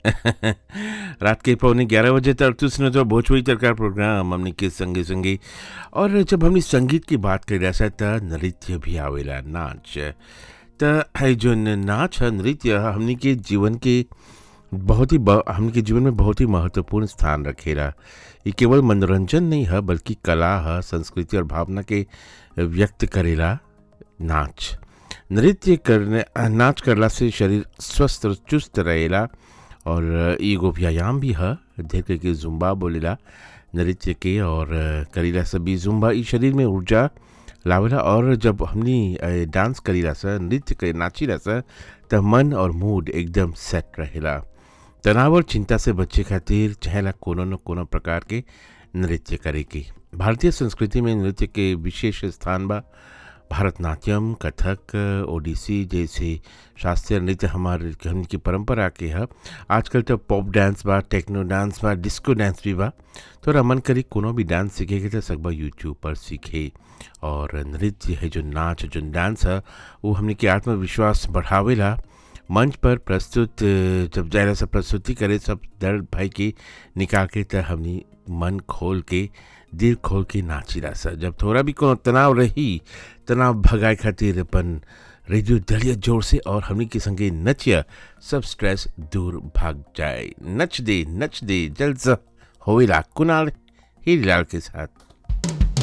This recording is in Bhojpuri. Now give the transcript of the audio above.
रात के पौने ग्यारह बजे तक तो सुनो तो भोजपुरी तरकार प्रोग्राम हमने के संगे संगे और जब हमने संगीत की बात कर रहा त नृत्य भी आवेला नाच त है जो नाच है नृत्य है, हमने के जीवन के बहुत ही ब- हमने के जीवन में बहुत ही महत्वपूर्ण स्थान रखेला ये केवल मनोरंजन नहीं है बल्कि कला है संस्कृति और भावना के व्यक्त करेला नाच नृत्य करने नाच करला से शरीर स्वस्थ और चुस्त रहेला और एगो व्यायाम भी है ढेर के जुम्बा बोलेला नृत्य के और करीला सभी जुम्बा ई शरीर में ऊर्जा लावेला और जब हमनी अ, डांस करीला सा नृत्य करे नाचीला सा त मन और मूड एकदम सेट रहेला तनाव और चिंता से बचे खातिर चाहेला कोनो न कोनो प्रकार के नृत्य करे के भारतीय संस्कृति में नृत्य के विशेष स्थान बा भरतनाट्यम कथक ओडिसी जैसे शास्त्रीय नृत्य हमारे हमनी की परंपरा के है आजकल तो पॉप डांस बा टेक्नो डांस बा डिस्को डांस भी बा तो मन करी कोनो भी डांस सीखे के तो सकबा यूट्यूब पर सीखे और नृत्य है जो नाच जो डांस है वो हमने के आत्मविश्वास बढ़ावेला मंच पर प्रस्तुत अ, जब जायरा से प्रस्तुति करे सब दर्द भाई के निकाल के त हमनी मन खोल के दिल खोल के नाचिला सा जब थोड़ा भी कोनो तनाव रही तनाव भगाए खातिर अपन रेडियो दलिया जोर से और हमनी के संगे नचिया सब स्ट्रेस दूर भाग जाए नच दे नच दे जल्द से होइला कुणाल हीरीलाल के साथ